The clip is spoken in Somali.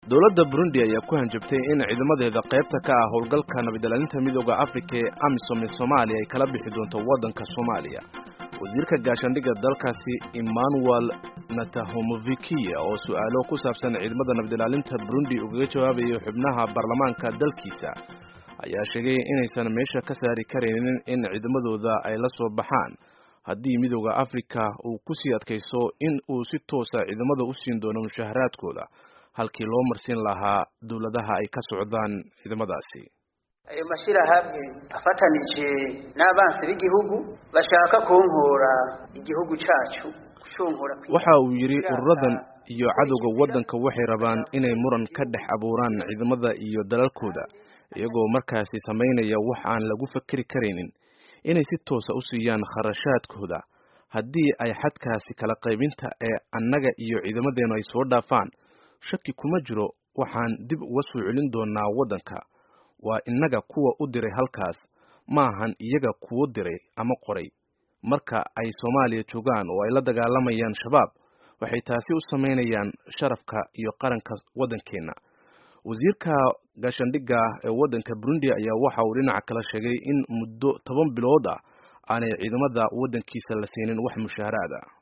dowladda burundi ayaa ku hanjabtay in ciidamadeeda qaybta ka ah howlgalka nabadilaalinta midooda afrika ee amisom ee soomaaliya ay kala bixi doonto waddanka soomaaliya wasiirka gaashaandhigga dalkaasi emmanuel natahomovikiya oo su-aalo ku saabsan ciidamada nabadilaalinta burundi ugaga jawaabayay xubnaha baarlamaanka dalkiisa ayaa sheegay inaysan meesha ka saari karaynin in ciidamadooda ay la soo baxaan haddii midooda afrika uu ku sii adkayso in uu si toosa ciidamada u siin doono mushaharaadkooda halkii loo marsin lahaa dowladaha ay ka socdaan ciidamadaasi ayo mashyirahamwe afatanije n'abansi b'igihugu bashaka kunkura igihugu cacu kucunkura waxa uu yidhi ururadan iyo cadowga waddanka waxay rabaan inay muran ka dhex abuuraan ciidamada iyo dalalkooda iyagoo markaasi samaynaya wax aan lagu fakeri karaynin inay si toosa u siiyaan kharashaadkooda haddii ay xadkaasi kala qaybinta ee annaga iyo ciidamadeenu ay soo dhaafaan shaki kuma jiro waxaan dib uga soo celin doonaa waddanka waa innaga kuwa u diray halkaas maahan iyaga kuwo diray ama qoray marka ay soomaaliya joogaan oo ay la dagaalamayaan shabaab waxay taasi u samaynayaan sharafka iyo qaranka waddankeenna wasiirka gaashaandhigga ee waddanka burundi ayaa waxa uu dhinaca kala sheegay in muddo toban bilood ah aanay ciidamada waddankiisa la siinin wax mushaaharaad ah